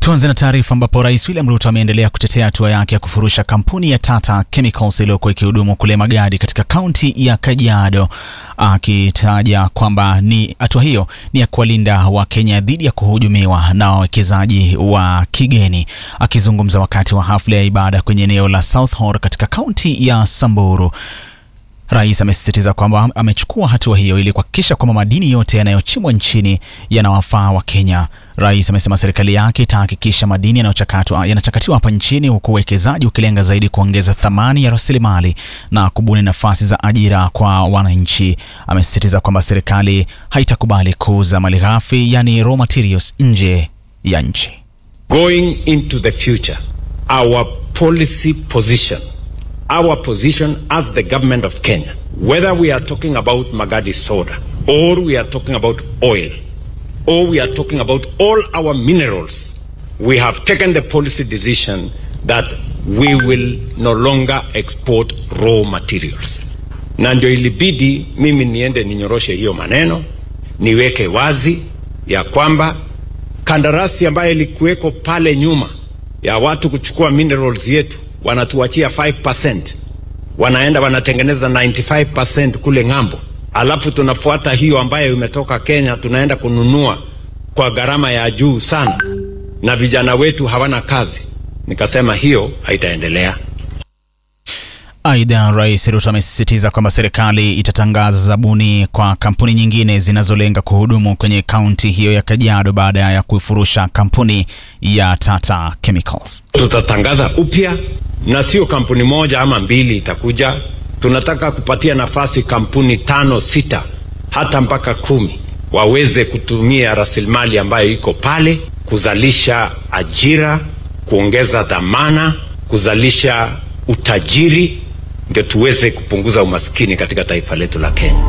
Tuanze na taarifa ambapo Rais William Ruto ameendelea kutetea hatua yake ya kufurusha kampuni ya Tata Chemicals iliyokuwa ikihudumu kule Magadi katika kaunti ya Kajiado, akitaja kwamba ni hatua hiyo ni ya kuwalinda Wakenya dhidi ya kuhujumiwa na wawekezaji wa kigeni. Akizungumza wakati wa hafla ya ibada kwenye eneo la South Horr katika kaunti ya Samburu, Rais amesisitiza kwamba amechukua hatua hiyo ili kuhakikisha kwamba madini yote yanayochimbwa nchini yanawafaa wa Kenya. Rais amesema serikali yake itahakikisha madini yanayochakatwa yanachakatiwa hapa nchini huku uwekezaji ukilenga zaidi kuongeza thamani ya rasilimali na kubuni nafasi za ajira kwa wananchi. Amesisitiza kwamba serikali haitakubali kuuza malighafi yani raw materials nje ya nchi. Going into the future, our policy position our position as the government of Kenya, whether we are talking about Magadi soda, or we are talking about oil, or we are talking about all our minerals, we have taken the policy decision that we will no longer export raw materials. Na ndio ilibidi mimi niende ninyoroshe hiyo maneno, niweke wazi ya kwamba kandarasi ambayo ilikuweko pale nyuma ya watu kuchukua minerals yetu wanatuachia 5%, wanaenda wanatengeneza 95% kule ng'ambo, alafu tunafuata hiyo ambayo imetoka Kenya, tunaenda kununua kwa gharama ya juu sana, na vijana wetu hawana kazi. Nikasema hiyo haitaendelea. Aidha, Rais Ruto amesisitiza kwamba serikali itatangaza zabuni kwa kampuni nyingine zinazolenga kuhudumu kwenye kaunti hiyo ya Kajiado baada ya kuifurusha kampuni ya Tata Chemicals. Tutatangaza upya na sio kampuni moja ama mbili itakuja. Tunataka kupatia nafasi kampuni tano, sita, hata mpaka kumi waweze kutumia rasilimali ambayo iko pale kuzalisha ajira, kuongeza dhamana, kuzalisha utajiri, ndio tuweze kupunguza umaskini katika taifa letu la Kenya.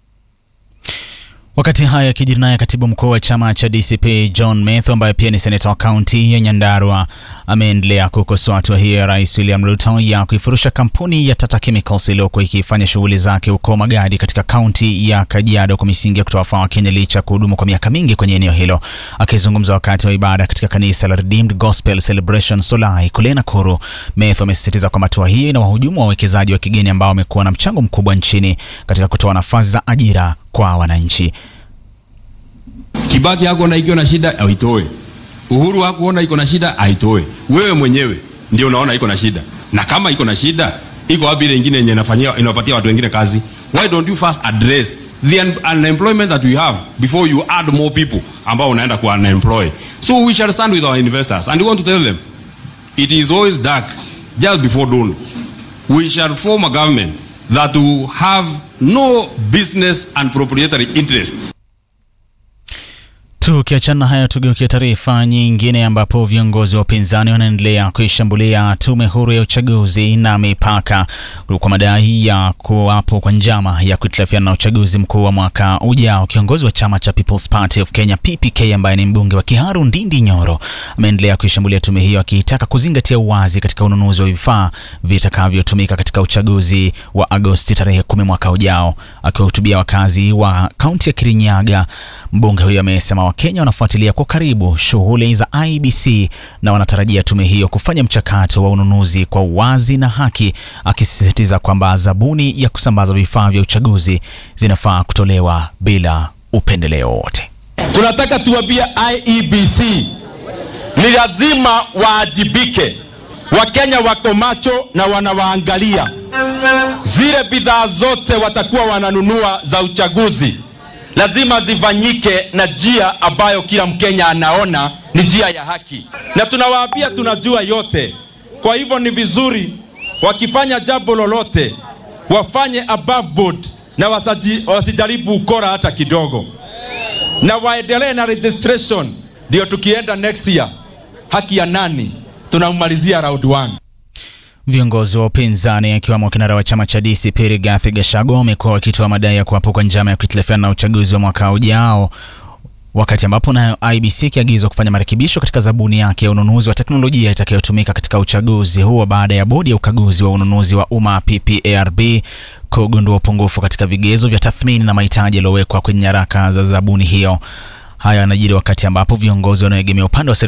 Wakati haya yakijiri, naye katibu mkuu wa chama cha DCP John Methu ambaye pia ni seneta wa kaunti ya Nyandarua ameendelea kukosoa hatua hiyo ya Rais William Ruto ya kuifurusha kampuni ya Tata Chemicals iliyokuwa ikifanya shughuli zake huko Magadi katika kaunti ya Kajiado kwa misingi ya kutowafaa Wakenya licha ya kuhudumu kwa miaka mingi kwenye eneo hilo. Akizungumza wakati wa ibada katika kanisa la Redeemed Gospel Celebration Solai kule Nakuru, Methu amesisitiza kwamba hatua hiyo ina wahujumu wawekezaji wa kigeni ambao wamekuwa na mchango mkubwa nchini katika kutoa nafasi za ajira kwa wananchi. Kibaki yako na ikiwa na shida aitoe. Uhuru hakuona iko na shida aitoe. Wewe mwenyewe ndio unaona iko na shida. Na kama iko na shida, iko wapi ile nyingine yenye inafanyia inapatia watu wengine kazi? Why don't you first address the un unemployment that we have before you add more people ambao unaenda ku unemploy. So we shall stand with our investors and we want to tell them it is always dark just before dawn. We shall form a government that will have no business and proprietary interest. Tukiachana haya, tugeukia taarifa nyingine ambapo viongozi wa upinzani wanaendelea kuishambulia tume huru ya uchaguzi na mipaka kwa madai ya kuwapo kwa njama ya kuhitilafiana na uchaguzi mkuu wa mwaka ujao. Kiongozi wa chama cha People's Party of Kenya PPK, ambaye ni mbunge wa Kiharu Ndindi Nyoro, ameendelea kuishambulia tume hiyo akiitaka kuzingatia uwazi katika ununuzi wa vifaa vitakavyotumika katika uchaguzi wa Agosti tarehe kumi mwaka ujao. Akiwahutubia wakazi wa kaunti ya Kirinyaga, mbunge huyo amesema Wakenya wanafuatilia kwa karibu shughuli za IBC na wanatarajia tume hiyo kufanya mchakato wa ununuzi kwa uwazi na haki, akisisitiza kwamba zabuni ya kusambaza vifaa vya uchaguzi zinafaa kutolewa bila upendeleo wote. Tunataka tuwambie IEBC ni lazima waajibike. Wakenya wako macho na wanawaangalia. Zile bidhaa zote watakuwa wananunua za uchaguzi lazima zifanyike na njia ambayo kila Mkenya anaona ni njia ya haki, na tunawaambia tunajua yote. Kwa hivyo ni vizuri wakifanya jambo lolote wafanye above board na wasaji, wasijaribu ukora hata kidogo, na waendelee na registration, ndio tukienda next year, haki ya nani tunamalizia round one. Viongozi wa upinzani akiwemo kinara wa chama cha DCP Rigathi Gachagua wamekuwa wakitoa madai ya kuwapo kwa njama ya kuhitilafiana na uchaguzi wa mwaka ujao, wakati ambapo nayo IBC ikiagizwa kufanya marekebisho katika zabuni yake ya ununuzi wa teknolojia itakayotumika katika uchaguzi huo baada ya bodi ya ukaguzi wa ununuzi wa umma PPARB kugundua upungufu katika vigezo vya tathmini na mahitaji yaliyowekwa kwenye nyaraka za zabuni hiyo. Haya yanajiri wakati ambapo viongozi wanaoegemea upande wa